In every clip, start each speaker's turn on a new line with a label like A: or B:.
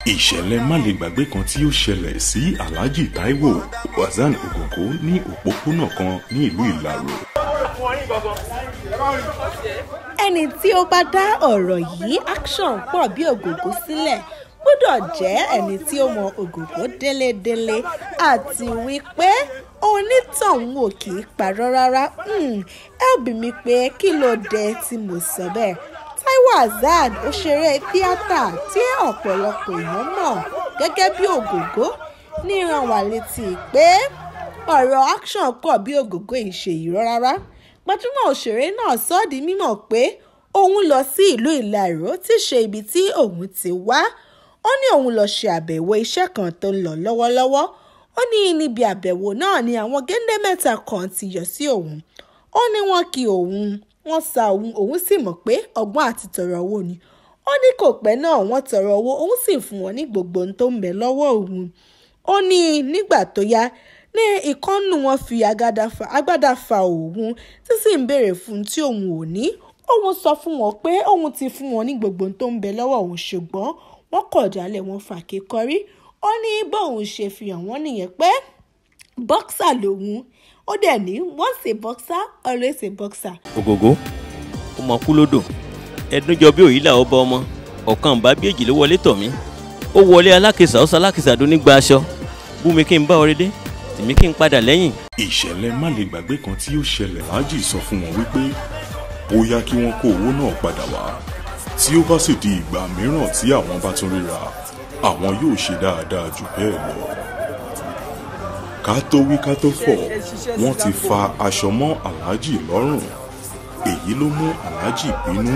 A: ìṣẹ̀lẹ̀ má lè gbàgbé kan tí ó ṣẹlẹ̀ sí alhaji taiwo hasan ogogo ní òpópónà kan ní ìlú ìlàró
B: ẹni tí ó bá dá ọ̀rọ̀ yìí action pọ̀ bí ògògó sílẹ̀ gbọ́dọ̀ jẹ́ ẹni tí ó mọ ògògó délédélé àti wípé onítọ̀hún ò kì í parọ́ rárá Hmm, ẹ ò bí mi pé kí ló dé tí mo sọ bẹ́ẹ̀ taiwo hasan òṣèré tíátà tí ọ̀pọ̀lọpọ̀ èèyàn mọ̀ gẹ́gẹ́ bí ògògó ní rán wa létí pé ọ̀rọ̀ action pọ̀ bí ògògó yìí ṣe irọ́ rárá gbajúmọ̀ òṣèré náà sọ ọ́ di mímọ̀ pé òun lọ sí ìlú ìlàró tí í ṣe ibi tí òun ti wá ó ní òun lọ ṣe àbẹ̀wò iṣẹ́ kan tó ń lọ lọ́wọ́lọ́wọ́ ó ní níbi àbẹ̀wò náà ni àwọn géńdé mẹ́ta kan ti yọ sí òun ó ní wọn kí òun wọ́n sa òun òun sì mọ̀ pé ọgbọ́n àti tọrọ owó ni ó ní kò pẹ́ náà wọ́n tọrọ owó òun sì fún wọn ní gbogbo ohun tó ń bẹ lọ́wọ́ òun ó ní nígbà tó yá ní ìkọ́nù wọn fi agbádá fa òun tí sì ń béèrè fún tí òun ò ní òun sọ fún wọn pé òun ti fún wọn ní gbogbo ohun tó ń bẹ lọ́wọ́ òun ṣùgbọ́n wọ́n kọ̀ jálẹ̀ wọn fàáké kọrí ó ní bóun ṣe fi hàn wọ́n nìyẹn pé bọ́ksà lòun ó dẹ̀ ní once a boxer always a boxer.
C: ògògó ọmọ kú lódò ẹdúnjọ bí òyìnlá ọba ọmọ ọ̀kan bá bí èjì ló wọlé tọ̀ mí ó wọlé alákìsà ó salákìsà dún nígbà aṣọ bú mi kí n bá ọrẹ dé tèmi kí n padà lẹ́yìn.
A: ìṣẹ̀lẹ̀ má lè gbàgbé kan tí ó ṣẹlẹ̀ alhaji sọ fún wọn wípé ó yá kí wọ́n kó owó náà padà wá tí ó bá sì di ìgbà mìíràn tí àwọn bá tún ríra àwọn yóò ṣe dáadáa jù bẹ́ẹ̀ lọ ká tó wí ká tó fọ̀ wọ́n ti fa aṣọ mọ́ alhaji lọ́rùn èyí ló mú alhaji bínú.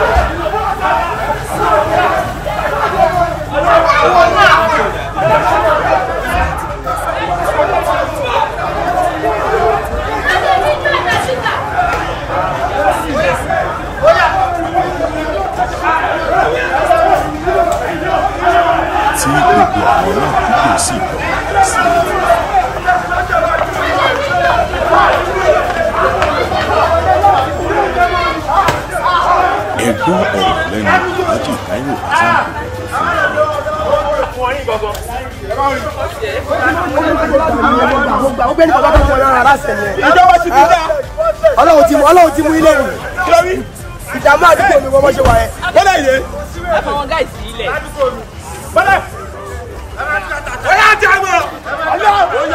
A: tí gbogbo àwọn aládùúgbò sì lọ sí i. ẹ gbọ́ ọ̀rọ̀ lẹ́nu alhaji taiwo hasan ogogo fún wa.
D: ọlọ́run ti mú ọlọ́run ti mú ilé rù ìdààmú àdúgbò mi wọ́n ṣe wà yẹn. bọ́lá ìdè.
E: àwọn gáìsì ilẹ̀.
D: bọ́lá. ọ̀yá àti àmọ́. ọlọ́run.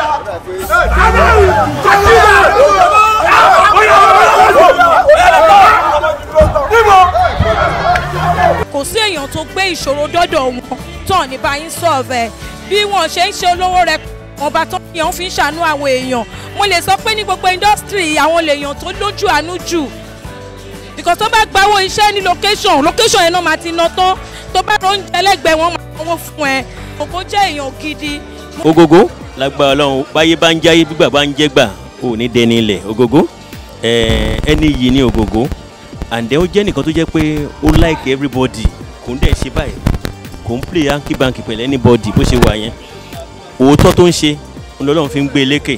E: kò sí èèyàn tó gbé ìṣòro dọ́dọ̀ wọn tán ní báyìí sọ̀rọ̀ bí wọ́n ṣe ń ṣe olówó rẹ ọba tó yàn fi ń ṣàánú àwọn èèyàn mo lè sọ pé ní gbogbo indọ́sítírì àwọn lèèyàn tó lójú àánú jù because tó bá gbawó iṣẹ́ ní location location yẹn náà máa ti ná tán tó bá lóúnjẹ ẹlẹ́gbẹ̀ẹ́ wọn máa sanwó fún ẹ ògo jẹ́ èèyàn gidi.
C: ògògó lágbára ọlọ́run báyé bá ń jáyé bí bàbá ń jẹ́ gbà ò ní dẹni ilẹ̀ ògògó ẹni yìí ní ògògó àǹdẹ́ ó jẹ́ nìkan tó jẹ́ pé ó like everybody kò ń dẹ̀ ṣe báyìí kò ń play hanky banky pẹ̀lú anybody bó ṣe wà yẹn òótọ́ tó ń ṣe ọlọ́run fi ń gbé e lékè.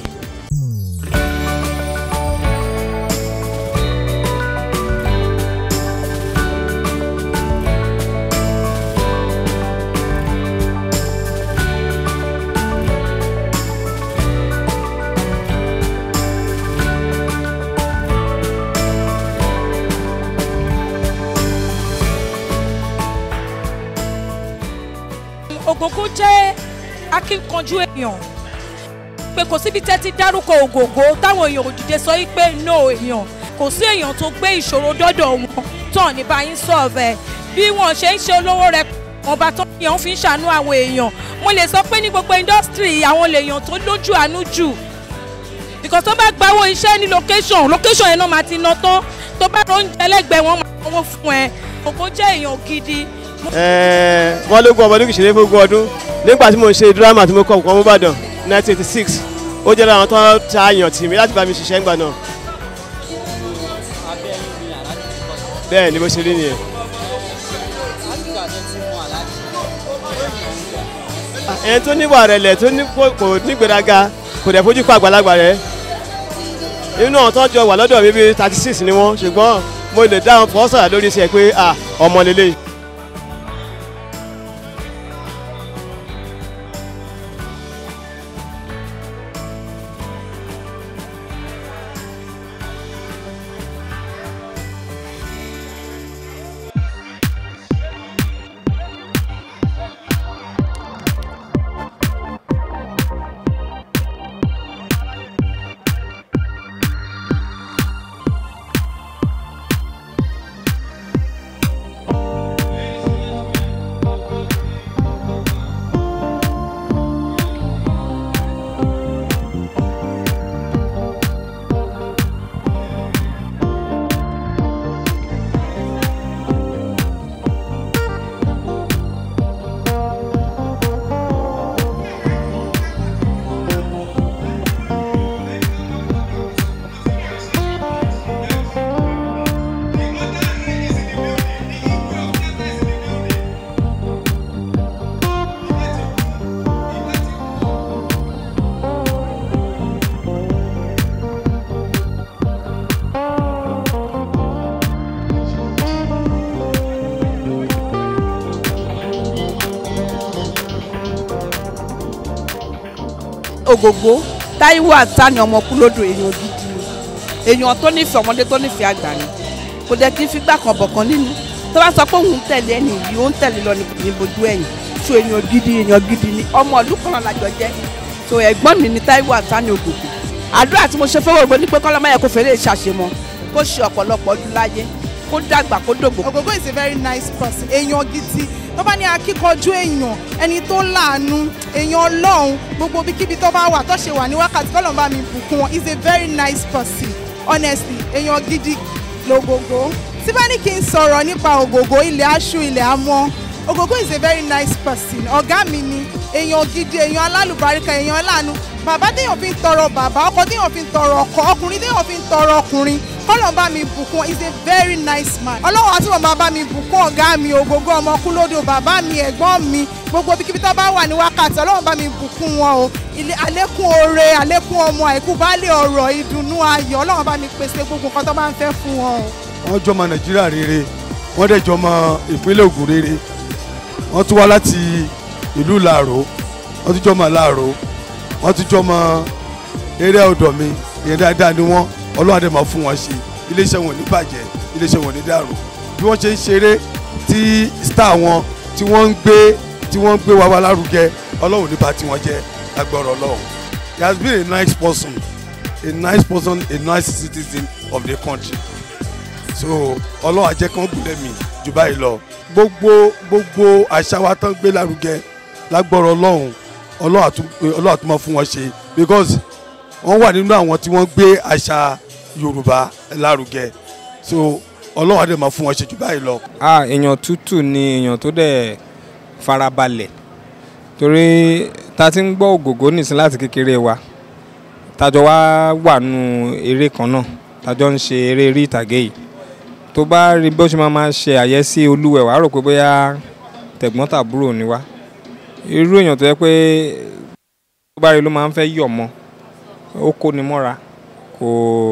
E: ògògó jẹ́ akínkanjú èèyàn pé kò síbi tẹ́ ti dárúkọ ògògó táwọn èèyàn òdìdẹ sọ yí pé no èèyàn kò sí èèyàn tó gbé ìṣòro dọ́dọ̀ wọn tán ní báyìí sọ̀rọ̀ bí wọ́n ṣe ń ṣe olówó rẹ ọba tó yàn fi ń ṣàánú àwọn èèyàn mo lè sọ pé ní gbogbo indọ́sítírì àwọn lèèyàn tó lójú àánú jù because tó bá gbawó iṣẹ́ ní location location yẹn náà máa ti ná tán tó bá lóúnjẹ ẹlẹ́gbẹ̀ẹ́ wọn máa sanwó fún ẹ ògo jẹ́ èèyàn gidi
D: wọ́n lógún ọmọdún kìí ṣeré fógún ọdún nígbà tí mo ṣe dírámà tí mo kọ́ nǹkan mọ́bàdàn 1986 ó jẹ́ láwọn tó ta àyàn tì mí láti bá mi ṣiṣẹ́ ńgbà náà. bẹ́ẹ̀ ni mo ṣe rí nìyẹn. ẹni tó níwà rẹ̀lẹ̀ tó kò nígbèraga kò dẹ̀ fojú pa àgbàlagbà rẹ̀ inú àwọn tó jọ wà lọ́dọ̀ mi bíi 36 ni wọ́n ṣùgbọ́n mo lè dá wọn fọ́ sọ̀rọ̀ lórí iṣẹ́ pé ọmọ lélẹ́yìí.
F: ògògbó táíwò àtàní ọmọ kúlódò èèyàn gidi ni èèyàn tó nífẹ̀ẹ́ ọmọdé tó nífẹ̀ẹ́ àgbà ni kò dẹ̀ kí n fi gbà kan bọ̀ kan nínú tó bá sọ pé òun ń tẹ̀lé ẹni yìí ó ń tẹ̀lé lọ ní kò ní bojú ẹ̀yìn so èèyàn gidi èèyàn gidi ni ọmọ ìlú kan náà lájọ jẹ́ so ẹ̀gbọ́n mi ni táíwò àtàní ògògbó àdúrà tí mo ṣe fẹ́ wògbó ní pé kọ́lọ́mọ yẹ kó fèrè ṣàṣemọ kó ṣe ọ̀pọ̀lọpọ̀ ọdún láyé kó dàgbà kó dògbò
G: Ògògó is a very nice person èèyàn gidi tó bá ní akíkanjú èèyàn ẹni tó láàánú èèyàn ọlọ́run gbogbo ibikíbi tó bá wà tó ṣe wà ní wákàtí kọ́lọ́n bá mi bùkún wọn is a very nice person honestly èèyàn gidi lògògó tí bá ní kí n sọ̀rọ̀ nípa ògògó ilẹ̀ aṣú ilẹ̀ amọ́ ògògó is a very nice person ọ̀gá mi ni èèyàn gidi èèyàn alálùbáríkà èèyàn láàánú bàbá téèyàn fi ń tọrọ bàbá ọkọ téèyàn fi ń tọrọ ọkọ ọkùnrin téèyàn fi ń tọrọ ọkùnrin kọ́lọ̀ bá mi bùkún is a very nice man ọlọ́run àti bàbá bá mi bùkún ọ̀gá mi ògógó ọmọ kúlódò bàbá mi ẹ̀gbọ́n mi gbogbo ibikíbi tó bá wà ní wákàtí ọlọ́run bá mi bùkún wọn o ilé àlékún oore àlékún ọmọ àìkú baálé ọ̀rọ̀ ìdùnnú ayọ̀ ọlọ́run bá mi pèsè gbogbo nǹkan tó bá ń fẹ́ fún wọn o.
H: wọ́n jọmọ nàìjíríà rere wọ́n dẹ̀ jọmọ ìpínlẹ̀ ògùn rere wọ́n tún wá láti ìlú làró wọ́n tún jọmọ làró wọ́n tún jọmọ eré ọ̀dọ̀ mi ìyẹn dáadáa ni wọ́n ọlọ́run àdè máa fún wọn ṣe iléeṣẹ́ wọn ò ní bàjẹ́ iléeṣẹ́ wọn ò ní dàrú bí wọ́n ṣe ń ṣeré tí star wọn tí wọ́n ń gbé tí wọ́n ń gbé wa wá lárugẹ ọlọ́run ní bá tiwọn jẹ́ lágbọ́rọ̀ ọlọ́run he has been a nice person a nice person a nice citizen of the country so ọlọ́run àjẹ́ kan gúnlẹ̀ mi jù báyìí lọ gbogbo gbogbo àṣà wa tán gbé lárugẹ lágbọ́rọ̀ ọlọ́run ọlọ́run àtún ọlọ́run àtún máa fún wọn ṣe because wọ́n wà nínú àwọn tí wọ́n gbé àṣà yorùbá lárugẹ so ọlọ́run àdè máa fún wọn ṣe jù báyìí lọ.
I: ah èèyàn tútù ni èèyàn tó dẹ̀ farabalẹ̀ torí ta ti ń gbọ́ ògògó nìsín láti kékeré wa tájọ wá wà nù eré kan náà tájọ ń ṣe eré orí ìtàgé yìí tó bá rí bó ṣe máa máa ṣe àyẹ́sí olúwẹ̀ wàá rò pé bóyá tẹ̀gbọ́n tàbúrò ni wá irú èèyàn tó yẹ pé tó bá rí ló máa ń fẹ́ yọ̀ mọ́ ó kó ni mọ́ra kò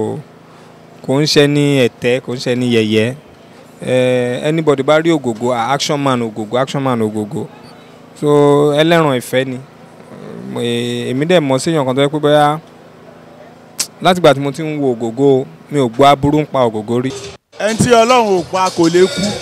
I: kò ń ṣe ní ẹ̀tẹ́ kò ń ṣe ní yẹ̀yẹ́ eh, anybody bá rí ògògó ah, action man ògògó action man ògògó so ẹlẹ́ran ìfẹ́ ni Eh, èmi dẹ̀ mọ̀ séèyàn kan tó yẹ pé bóyá látìgbà tí mo ti ń wo ògògó mi ò gbọ́ aburú ń pa ògògó rí.
J: ẹni tí ọlọ́run ò pa kò lè kú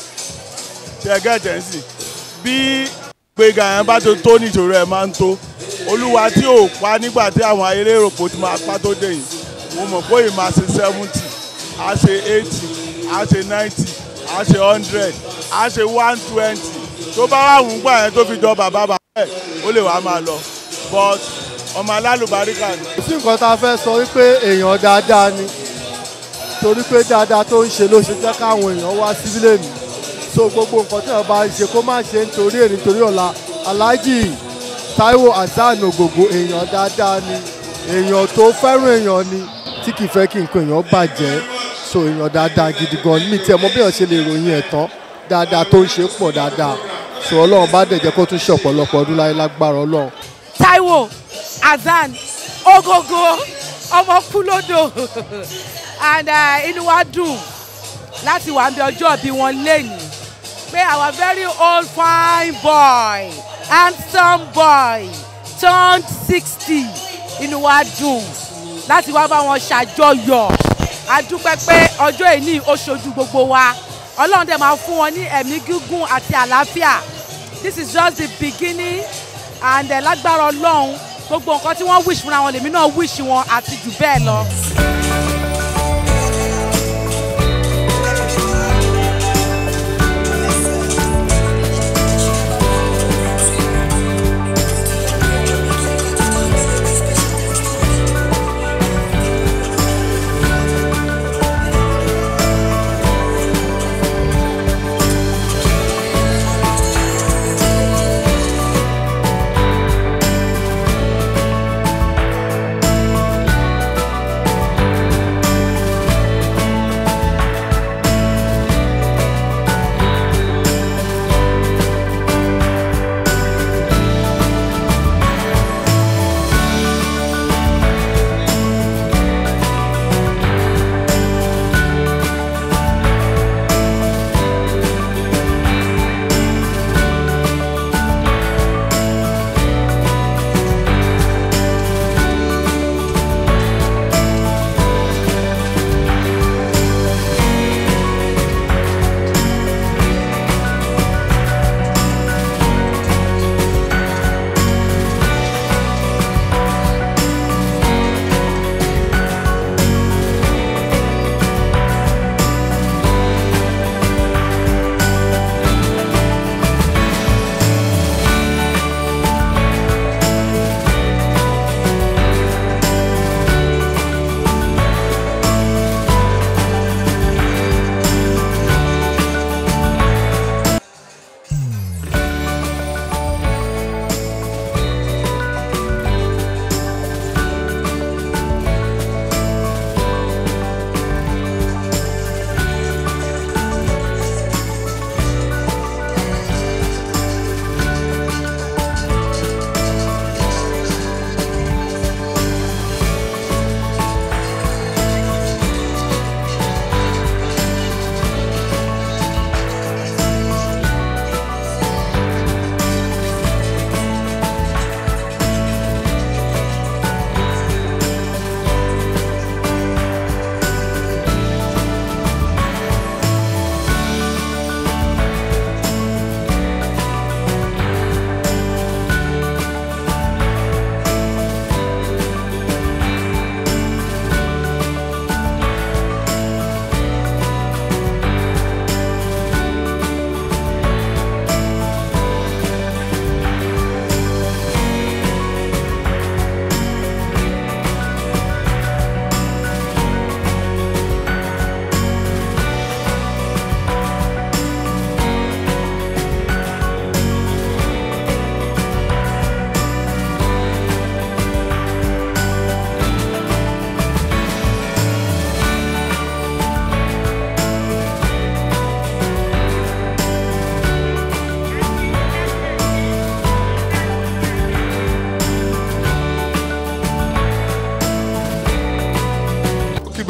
J: ṣe gẹ́gẹ́ sí bí gbẹ̀gà yẹn bá tó tó níṣòro ẹ̀ máa ń tó olúwa tí ò pa nígbà tí àwọn eléròpò ti máa pa tó dé yìí mo mọ̀ pé ìmọ̀ àṣẹ seventy a ṣe eighty a ṣe ninety a ṣe hundred a ṣe one twenty tó bá wà wù gbà yẹn tó fi jọ bàbá bàbá ẹ̀ ó lè wá máa lọ but ọmọ alálùbáríkà ni.
K: kò sí nǹkan tá a fẹ́ sọ wípé èèyàn dáadáa ni torí pé dáadáa tó ń ṣe ló ṣe jẹ́ káwọn èèyàn wá síbílẹ̀ mi so gbogbo nǹkan tí wọ́n bá ṣe kó má ṣe nítorí èyí nítorí ọ̀la aláàjì Táíwò Hasan Ògògó èèyàn dáadáa ni èèyàn tó fẹ́ràn èèyàn ni tí kì í fẹ́ kí nǹkan èèyàn bàjẹ́ so èèyàn dáadáa gidi gan ni mi tiẹ̀ mọ̀ bí èèyàn ṣe lè ròyìn ẹ̀ tán dáadáa tó ń ṣe pọ̀ dáadáa so ọlọ́run bá dẹ̀ jẹ́ kó tún ṣe ọ̀pọ̀lọpọ̀ ọdún láyé lágbára ọlọ́run
E: Táíwò Hasan Ògògó ọmọ kúlódò and uh, inú wa dùn láti wà níbi ọjọ́ bí wọ́n lẹ́yìn pé our very old fine boy handsome boy turned sixty inú wa dùn láti wá bá wọn ṣàjọyọ̀ a dúpẹ́ pé ọjọ́ ìní ó ṣojú gbogbo wa ọlọ́run dẹ̀ máa fún wọn ní ẹ̀mí gígùn àti àlàáfíà this is just the beginning and uh, lágbára ọlọ́run gbogbo nǹkan tí wọ́n wish fúnra wọn lèmi náà wish wọn àti jù bẹ́ẹ̀ lọ.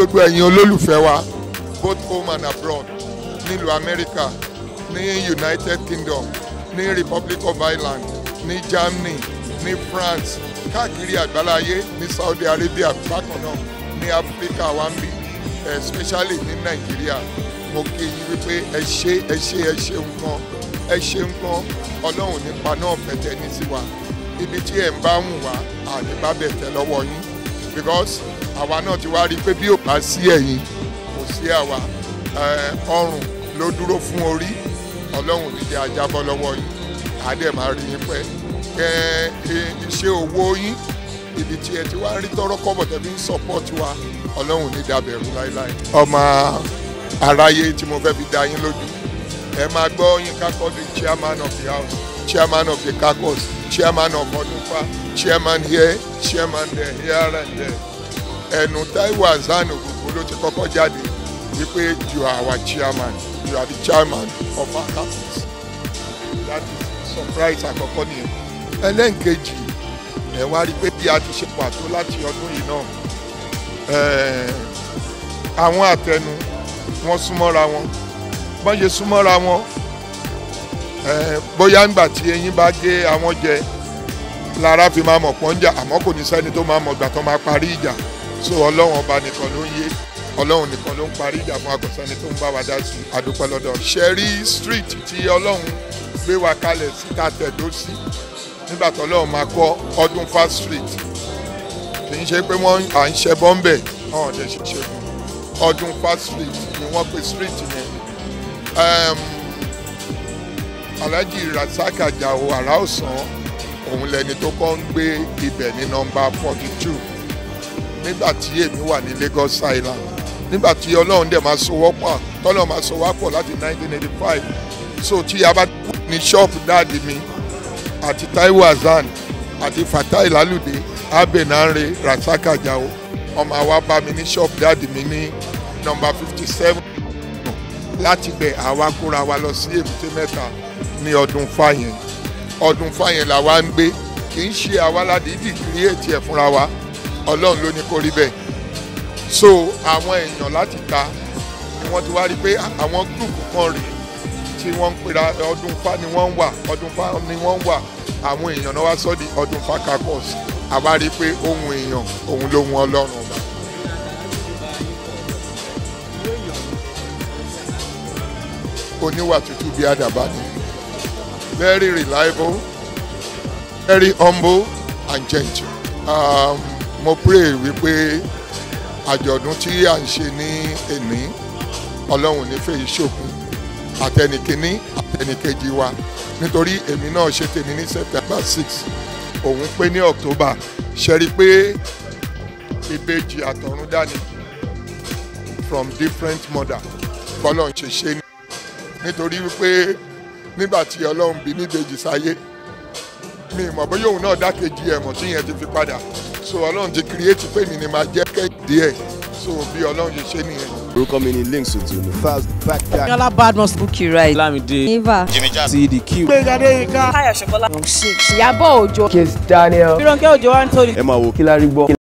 L: gbogbo ẹ̀yin olólùfẹ́ wa both home and abroad nílùú amẹ́ríkà ní united kingdom ní republic of ireland ní germany ní france káàkiri àgbáláyé ní saudi arabia bákan náà ní áfíríkà wa ń bí especially ní nàìjíríà mo kí yín wípé ẹ ṣe ẹ ṣe ẹ ṣe nǹkan ẹ ṣe nǹkan ọlọ́run nípa náà fẹ̀tẹ̀ ní sí wa ibi tí ẹ̀ ń bá wù wá àdébábẹ̀ tẹ lọ́wọ́ yín because àwa náà ti wá rí i pé bí ò bá sí ẹ̀yin kò sí àwa ẹ, ọrùn ló dúró fún orí ọlọ́run ní jẹ́ ajábọ́ lọ́wọ́ yín àdẹ̀ máa rí yín pẹ́ kẹ ẹ, iṣẹ́ owó yín ibi tí ẹ ti wá rí tọrọ kọ́bọ̀ tẹ́ fi ń support wa ọlọ́run ní dàbẹ̀rù láéláé. ọmọ aráyé tí mo fẹ́ fi dá yín lójú ẹ máa gbọ́ yín kákọ́ the chairman of the house chairman of the caucus chairman of ọdúnfà chairman here chairman there here and there ẹnu taiwo hasan ògùnkùn ló ti kọ́kọ́ jáde wípé you are our chairman you are the chairman of our caucus that is surprise àkọ́kọ́ nìyẹn ẹlẹ́nkejì ẹ wá rí i pé bí a ti ṣe pàtó láti ọdún yìí náà eh, àwọn àtẹnu wọn súnmọ́ra wọn bọ́n ṣe súnmọ́ra wọn eh, bóyá ńgbà tí eyín bá gé àwọn jẹ lára fi máa mọ̀ pọ́n jà àmọ́ kò ní sẹ́ni tó máa mọ̀ gbà tó máa parí ìjà so ọlọ́run ọba nìkan ló ń yé ọlọ́run nìkan ló ń parí ìjà fún akọ̀sẹ́ni tó ń bá wa dá sí adúpẹ́ lọ́dọ̀ ṣẹ́rí street tí ọlọ́run gbé wa kalẹ̀ sí ká tẹ̀dó sí nígbà tó ọlọ́run máa kọ́ ọdún fast street kì í ṣe pé wọ́n à ń ṣe bọ́m̀bẹ̀ ọ̀hún ọ̀dẹ̀ ṣe ṣe fún ọdún fast street ni wọ́n pe street yẹn um, alhaji rasaq ajao ara ọ̀sán òun lẹni tó kọ́ ń gbé ibẹ̀ ní nọmba forty two nígbà tí èmi wà ní lagos island nígbà tí ọlọ́run dẹ̀ máa so wọ́pọ̀ tọ́lọ́ máa so wápọ̀ láti nineteen eighty five so tí a bá kú ní ṣọ́ọ̀bù dáàdi mi àti taiwo hasan àti fatai lalude abenare rasaq ajao ọmọ àwa bá mi ní ṣọ́ọ̀bù dáàdi mi ní nọmba fifty seven láti bẹ̀ àwa kóra wa lọ sí èbúté mẹ́ta ní ọdún fáyẹn ọdún fáyẹn làwa ń gbé kì í ṣe àwa ládìídì kírìẹ̀tì ẹ̀ fúnra wa ọlọ́run ló ní kó rí bẹ́ẹ̀ so àwọn èèyàn láti ta ni wọ́n ti wá rí pé àwọn gúrùpù kan rèé tí wọ́n ń pera ọdún fa ni wọ́n ń wà ọdún fa ni wọ́n ń wà àwọn èèyàn náà wá sọ́ di ọdún fa kakọ́s àwa rí i pé ohun èèyàn òun ló hun ọlọ́run ọba. oníwà tútù bí àdàbà ni very reliable very humble and gentle. Um, mo pray wípé àjọ̀dún tí à ń ṣe ní èní ọlọ́run nífẹ̀ẹ́ ìṣòkun àtẹnìkíní àtẹnìkejì wa nítorí èmi náà ṣe tèmi ní september six òun pé ní october ṣe rí i pé ìbejì àtọ̀run dání from different mother bọ́lọ̀ ń ṣe ṣe ní nítorí wípé nígbà tí ọlọ́run bí níbejì sáyé mi ìmọ̀ bóyá òun náà dákejì ẹ̀ mọ̀ tí yẹn ti fi padà so ọlọ́run ti create pé mi ni máa jẹ́ kẹ́hìndé ẹ̀ so bí ọlọ́run ṣe ṣe nìyẹn.
M: orúkọ mi ni links otunu fast back guy.
N: Yọlá Badmus Bukky right.
M: Lamide.
N: Eva.
M: Jimmy Jazz.
N: CDQ.
M: Gbẹ̀gàdé Ika.
N: Táyọ̀ Ṣọkọlá. Ìyábọ̀ Òjó.
M: Kiss Daniel.
N: Fírànkẹ́ Òjó wa ń torí.
M: ẹ máa wo kí la rí gbọ́.